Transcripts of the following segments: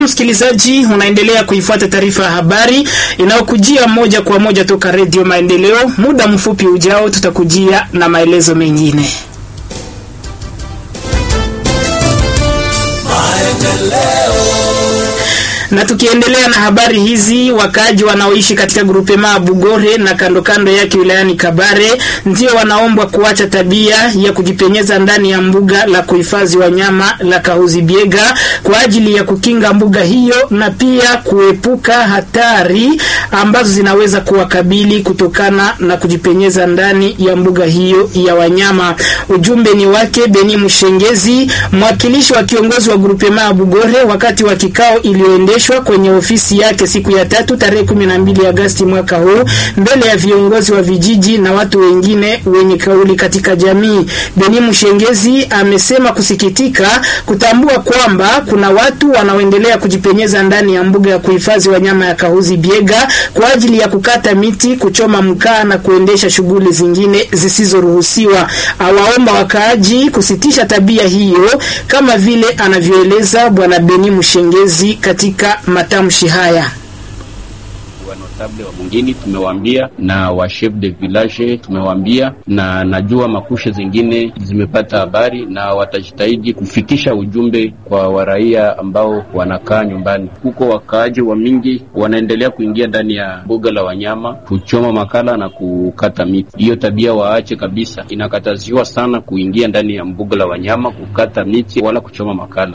Msikilizaji, unaendelea kuifuata taarifa ya habari inayokujia moja kwa moja toka Redio Maendeleo. Muda mfupi ujao, tutakujia na maelezo mengine. Na tukiendelea na habari hizi, wakaaji wanaoishi katika grupema Bugore na kando kando yake wilayani Kabare ndio wanaombwa kuacha tabia ya kujipenyeza ndani ya mbuga la kuhifadhi wanyama la Kahuzi Biega kwa ajili ya kukinga mbuga hiyo na pia kuepuka hatari ambazo zinaweza kuwakabili kutokana na kujipenyeza ndani ya mbuga hiyo ya wanyama. Ujumbe ni wake Beni Mshengezi, mwakilishi wa kiongozi wa grupema Bugore wakati wa kikao iliyoendeshwa kwenye ofisi yake siku ya tatu tarehe 12 Agosti mwaka huu mbele ya viongozi wa vijiji na watu wengine wenye kauli katika jamii. Beni Mshengezi amesema kusikitika kutambua kwamba kuna watu wanaoendelea kujipenyeza ndani ya mbuga ya kuhifadhi wanyama ya Kahuzi Biega kwa ajili ya kukata miti, kuchoma mkaa na kuendesha shughuli zingine zisizoruhusiwa. Awaomba wakaaji kusitisha tabia hiyo kama vile anavyoeleza bwana Beni Mshengezi katika matamshi haya wanotable wa mwingine tumewaambia, na wa chef de village tumewaambia, na najua makushe zingine zimepata habari na watajitahidi kufikisha ujumbe kwa waraia ambao wanakaa nyumbani huko. Wakaaji wa mingi wanaendelea kuingia ndani ya mbuga la wanyama kuchoma makala na kukata miti. Hiyo tabia waache kabisa, inakataziwa sana kuingia ndani ya mbuga la wanyama kukata miti wala kuchoma makala.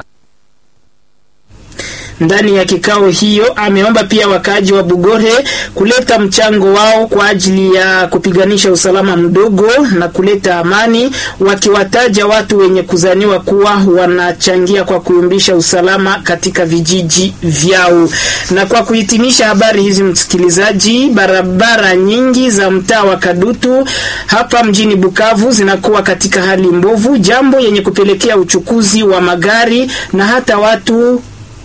Ndani ya kikao hiyo ameomba pia wakaaji wa Bugore kuleta mchango wao kwa ajili ya kupiganisha usalama mdogo na kuleta amani, wakiwataja watu wenye kuzaniwa kuwa wanachangia kwa kuyumbisha usalama katika vijiji vyao. Na kwa kuhitimisha habari hizi, msikilizaji, barabara nyingi za mtaa wa Kadutu hapa mjini Bukavu zinakuwa katika hali mbovu, jambo yenye kupelekea uchukuzi wa magari na hata watu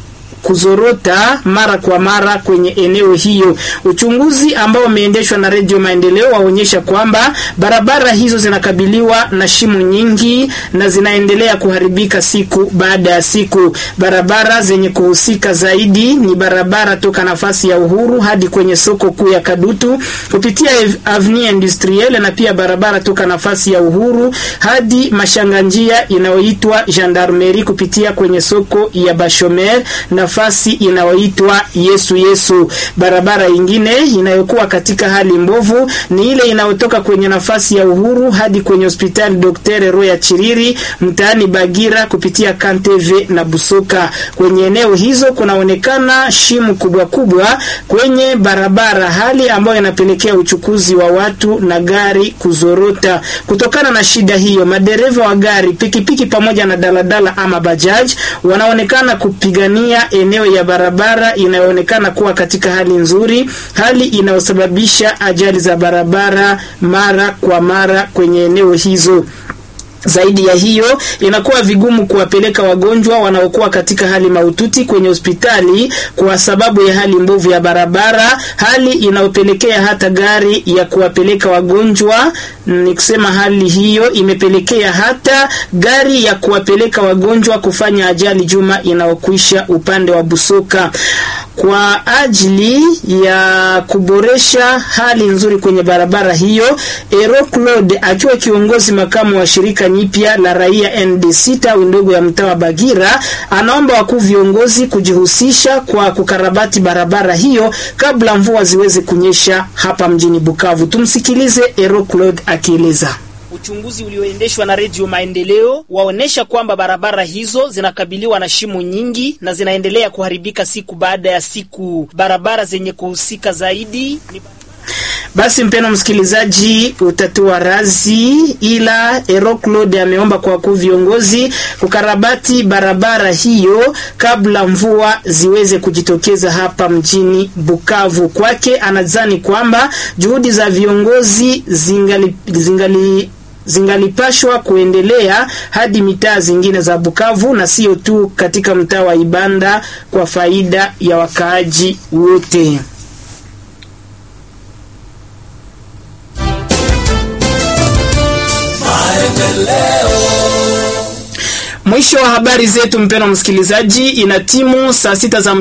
kuzorota mara kwa mara kwenye eneo hiyo. Uchunguzi ambao umeendeshwa na Redio Maendeleo waonyesha kwamba barabara hizo zinakabiliwa na shimo nyingi na zinaendelea kuharibika siku baada ya siku. Barabara zenye kuhusika zaidi ni barabara toka nafasi ya Uhuru hadi kwenye soko kuu ya Kadutu kupitia Avenue Industrielle na pia barabara toka nafasi ya Uhuru hadi mashanga njia inayoitwa Gendarmerie kupitia kwenye soko ya Bashomer na nafasi inayoitwa Yesu Yesu. Barabara ingine inayokuwa katika hali mbovu ni ile inayotoka kwenye nafasi ya Uhuru hadi kwenye hospitali Dr. Roya Chiriri mtaani Bagira kupitia Kanteve na Busoka. Kwenye eneo hizo kunaonekana shimu kubwa kubwa kwenye barabara, hali ambayo inapelekea uchukuzi wa watu na gari kuzorota. Kutokana na shida hiyo, madereva wa gari, pikipiki pamoja na daladala ama bajaj wanaonekana kupigania eneo ya barabara inayoonekana kuwa katika hali nzuri, hali inayosababisha ajali za barabara mara kwa mara kwenye eneo hizo. Zaidi ya hiyo, inakuwa vigumu kuwapeleka wagonjwa wanaokuwa katika hali mahututi kwenye hospitali kwa sababu ya hali mbovu ya barabara, hali inayopelekea hata gari ya kuwapeleka wagonjwa. Ni kusema hali hiyo imepelekea hata gari ya kuwapeleka wagonjwa kufanya ajali juma inayokwisha upande wa Busoka. Kwa ajili ya kuboresha hali nzuri kwenye barabara hiyo, Ero Claude akiwa kiongozi makamu wa shirika nyipya la raia NDC tawi ndogo ya mtaa wa Bagira anaomba wakuu viongozi kujihusisha kwa kukarabati barabara hiyo kabla mvua ziweze kunyesha hapa mjini Bukavu. Tumsikilize Ero Claude akieleza. Uchunguzi ulioendeshwa na Redio Maendeleo waonesha kwamba barabara hizo zinakabiliwa na shimo nyingi na zinaendelea kuharibika siku baada ya siku. Barabara zenye kuhusika zaidi ni basi mpeno msikilizaji, utatua razi, ila Ero Claude ameomba kwa wakuu viongozi kukarabati barabara hiyo kabla mvua ziweze kujitokeza hapa mjini Bukavu. Kwake anadhani kwamba juhudi za viongozi zingali, zingali zingalipashwa kuendelea hadi mitaa zingine za Bukavu na sio tu katika mtaa wa Ibanda kwa faida ya wakaaji wote. mwisho wa habari zetu, mpendwa msikilizaji, ina timu saa sita za